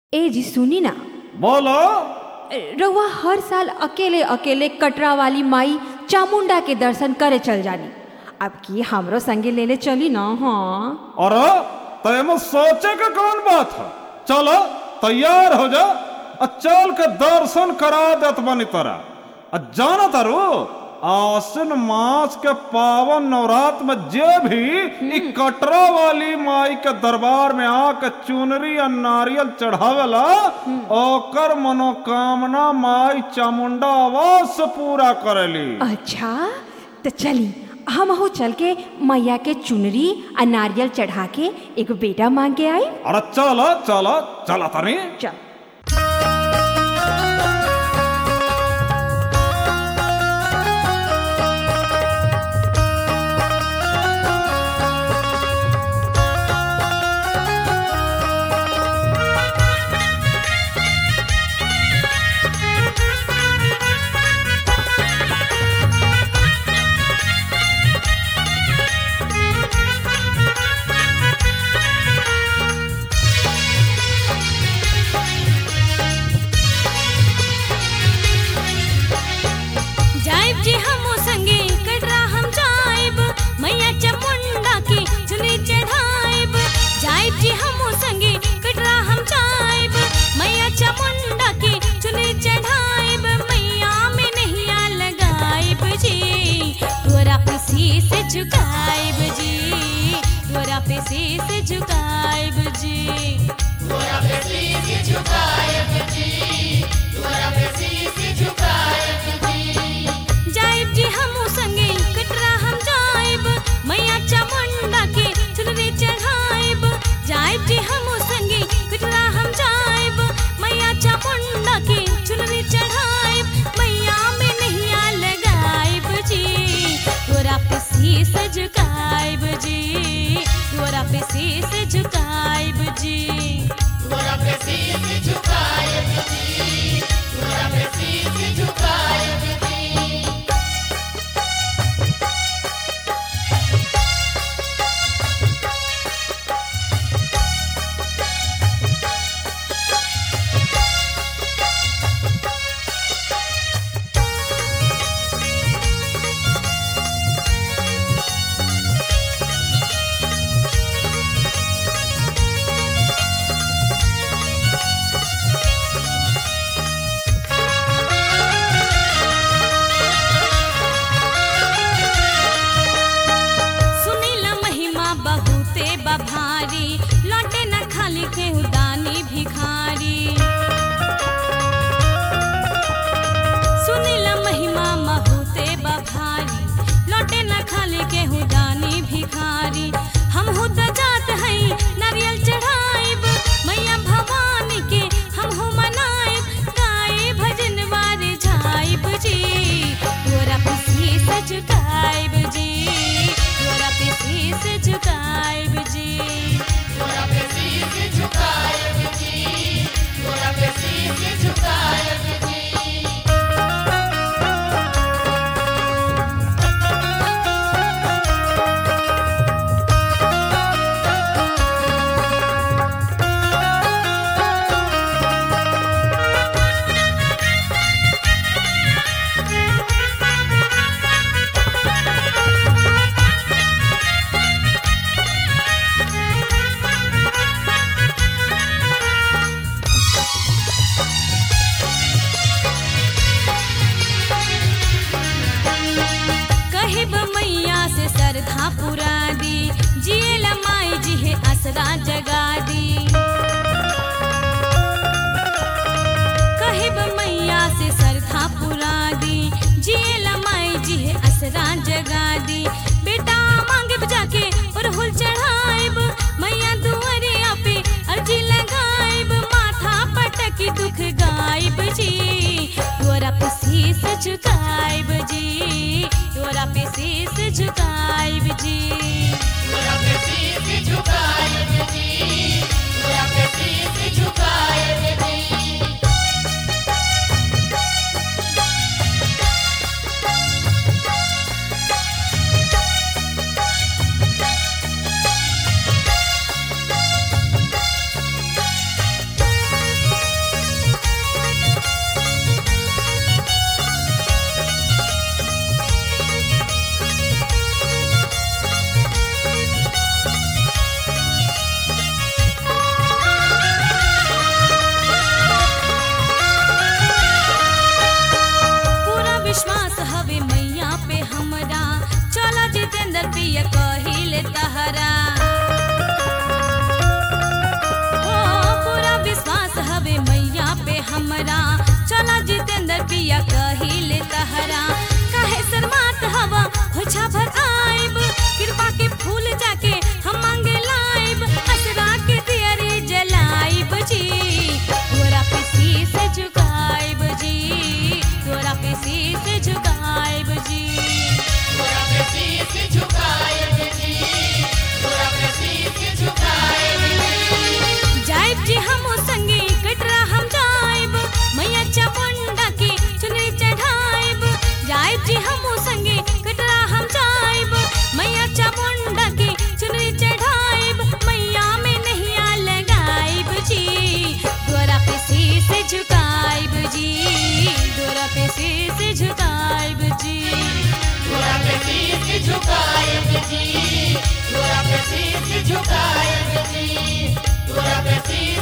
ए जी सुनी ना बोलो रउआ हर साल अकेले अकेले कटरा वाली माई चामुंडा के दर्शन करे चल जानी अब की हमरो संगे लेले चली ना हाँ अरे तय सोचे के कौन बात है चलो तैयार हो जा आ चल के दर्शन करा देत बनी तोरा आ जाना तारू आसिन मास के पावन नवरात्र में जे भी इ कटरा वाली माई के दरबार में आके चुनरी आ नारियल चढ़ावेला ओकर मनोकामना माई चामुंडा आवाज से पूरा करेली अच्छा तो चली हम हो चल के मैया के चुनरी आ नारियल चढ़ा के एगो बेटा मांग के आई अरे चलो चलो चला तनी चल जाइब जी हमो संगे कटरा हम जाइब मैया चामुंडा की चुनी चढ़ाइब जाइब जी हमो संगे कटरा हम जाइब मैया चामुंडा की चुनी चढ़ाइब मैया में नैया लगाइब जी तोरा पे शीस झुकाइब जी तोरा पे शीस झुकाइब जी जाइब जी हमू संगे कटरा हम जाइब मैया चामुंडा के चुनरी चढ़ाइब जाइब जी हमू संगे कटरा हम जाइब मैया चामुंडा के चुनरी चढ़ाइब मैया में नैया लगाइब जी तोरा पे शीस झुकाइब जी तोरा पे शीस झुकाइब जी सुनीला महिमा बहुते बभारी लौटे न खाली के उदानी भिखारी सुनीला महिमा बहुते बभारी लौटे न खाली के उदानी भिखारी हम हुद जात हई नारियल चढ़ाइब मैया भवानी के हम हो मनाइब गाए भजन वारे झाइब जी तोरा पे शीस झुकाइब जी तोरा पे शीस झुकाइब जी कहिब मैया से सरधा पुरा दी जियला माई जी है असरा जगा दी कहिब मैया से सरधा पुरा दी जियला माई जी है असरा जगा दी बेटा मांगे जाके और हुल चढ़ाइब मैया दुआरिया पे अर्जी लगाइब माथा पटकी दुख गाइब जी तोरा पे शीस झुकाइब जी तोरा पे शीस झुकाइब जी हमरा चला जितेंद्र पिया कहिले तहरा काहे शर्मात हवा खोछा भर आइब कृपा के फूल जाके हम मांगे लाइब असरा के दियरी जलाइब जी तोरा पे शीश झुकाइब जी तोरा पे शीश झुकाइब जी तोरा पे शीश झुकाएब जी तोरा पे शीश झुकाएब जी जाइब जी हम संगे कटरा हम जाइब मैया चामुंडा की चुनरी चढ़ाइब जाइब जी हम संगे कटरा हम जाइब मैया चामुंडा की चुनरी चढ़ाइब मैया में नैया लगाइब जी द्वारा पे शीश झुकाइब जी द्वारा पे शीश झुकाइब जी तोरा पे शीश झुकाएब जी तोरा पे शीश झुकाएब जी तोरा पे शीश